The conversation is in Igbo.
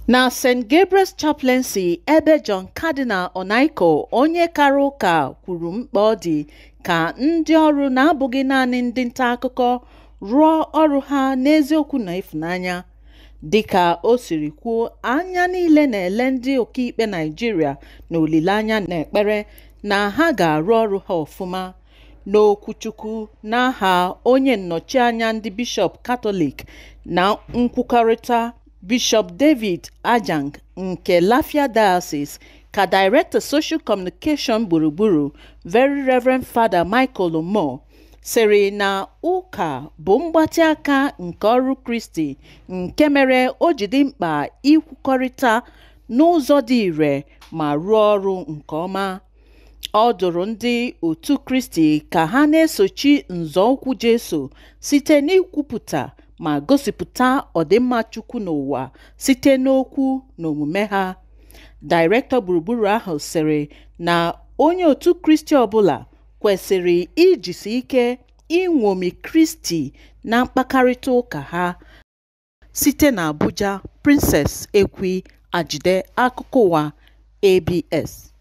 na st gabriel's chaplaincy ebe john cardinal onaico onye kara ụka kwuru mkpa ọ dị ka ndị ọrụ na-abụghị naanị ndị nta akụkọ rụọ ọrụ ha n'eziokwu na ịfụnanya dịka o siri kwuo anya niile na-ele ndị ọkaikpe naijiria na olileanya na ekpere na ha ga-arụ ọrụ ha ọfụma n'okwuchukwu n'aha onye nnọchianya ndị bishọp katọlik na nkwukọrịta bishọp david ajang nke lafia diocese ka director social communication gburugburu very reverend father michael omo sịrị na ụka bụ mgbatị aka nke ọrụ kristi nke mere o ji dị mkpa ikwukọrịta n'ụzọ dị ire ma rụọ ọrụ nke ọma ọ dụrụ ndị otu kristi ka ha na-esochi nzọụkwụ jesu site n'ikwupụta ma gosipụta ọdịmma chukwu n'ụwa site n'okwu na omume ha dairektọ gburugburu ahụ sịrị na onye otu kristi ọbụla kwesịrị ijisi ike ịṅomi kristi na mkpakarịta ụka ha site na abuja princess ekwi ajide akụkọ ụwa abs